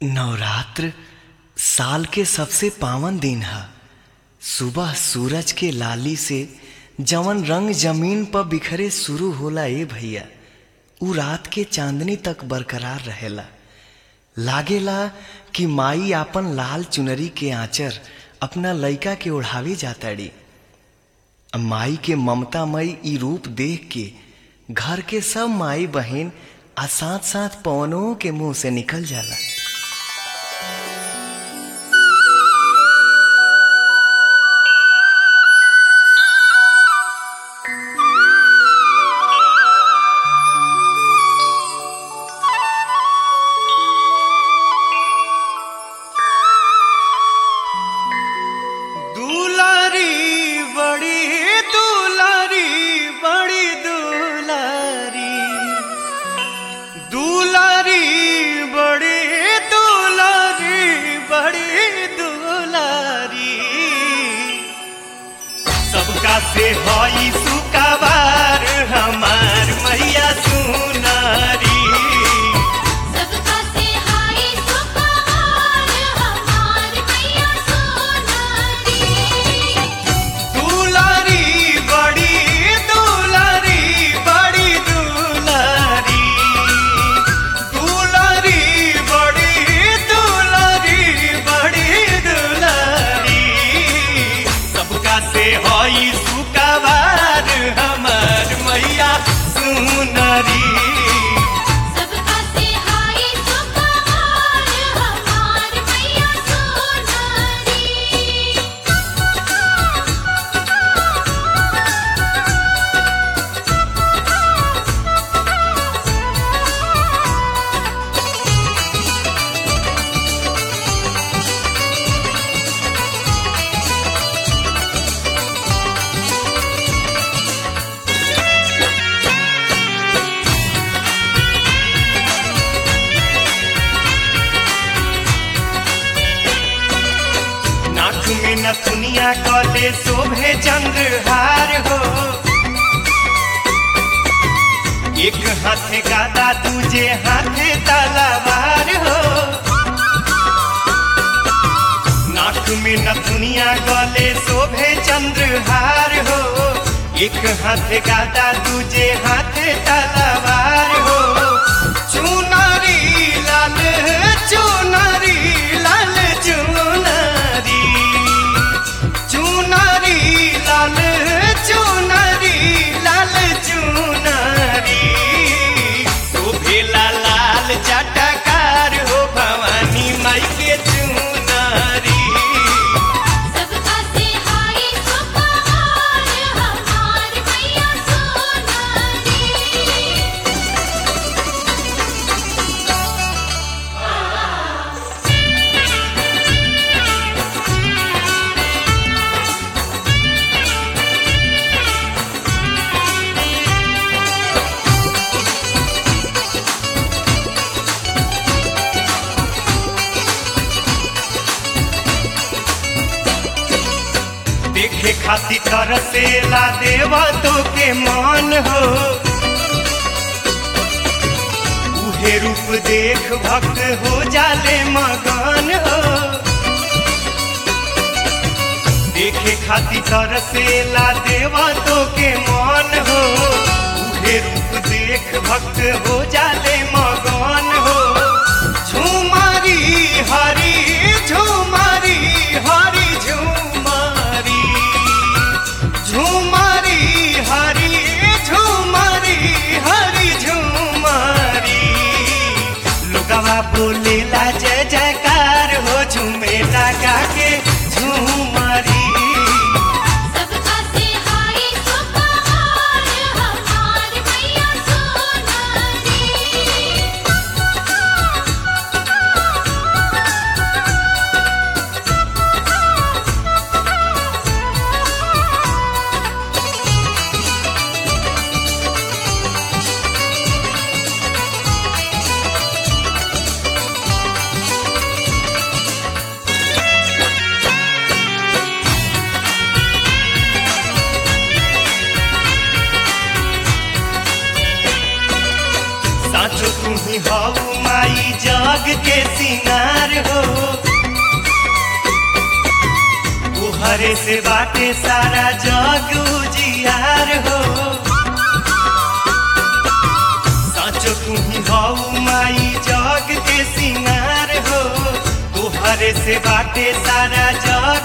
नवरात्र साल के सबसे पावन दिन ह सुबह सूरज के लाली से जवन रंग जमीन पर बिखरे शुरू होला ए भैया उ रात के चांदनी तक बरकरार रहेला लागेला कि माई आपन लाल चुनरी के आंचर अपना लइका के ओढ़ावे जाताड़ी माई के ममतामयी ई रूप देख के घर के सब माई बहन आ साथ साथ पवनों के मुंह से निकल जाला दुलारी बड़ी दुलारी बड़ी दुलारी दुलारी बड़ी दुलारी बड़ी दुलारी सबका से हई सुकाबार हमार मैया सुनारी सबका से हाय सुपहार हमार मैया सोनारी दुलारी बड़ी दुलारी बड़ी दुलारी दुलारी बड़ी दुलारी बड़ी दुलारी सबका से हई सुकाबार हमार मैया सुनरी सबका से हाय सुपहार हमार मैया सोनारी नाक में नथुनिया कले शोभे चंद्रहार हो एक हाथे गादा दूजे हाथे तलवार हो नाक में नथुनिया गले शोभे चंद्रहार हो एक हाथे गादा दूजे हाथे तलवार हो चुनरी लाल चुनरी लाल चुनरी चुनरी लाल चुनरी लाल चुनरी शोभेला लाल चटकार हो भवानी माई के चुनरी सबका से हाय सुपहार हमार मैया सोनारी देखे खातिर तरसेला देवा तो के मान हो उहे रूप देख भक्त हो जाले मगन हो देखे खातिर तरसेला देवा तो के मान हो उहे रूप देख भक्त हो जाले मगन हो झुमारी हरी झुमारी हरी झुमारी झुमारी हरी झुमारी हरी झुमारी लोगवा बोलेला जय जयकार हो झूमेला गा के झुमारी सबका से हाय सुपहार हमार मैया सोनारी साचो तुम्ही हऊ माई जग के सिंगार तोहरे से बाटे सारा जग उजियार हो साचो तुम्ही हऊ माई जग के सिंगार हो तोहरे से बाटे सारा जग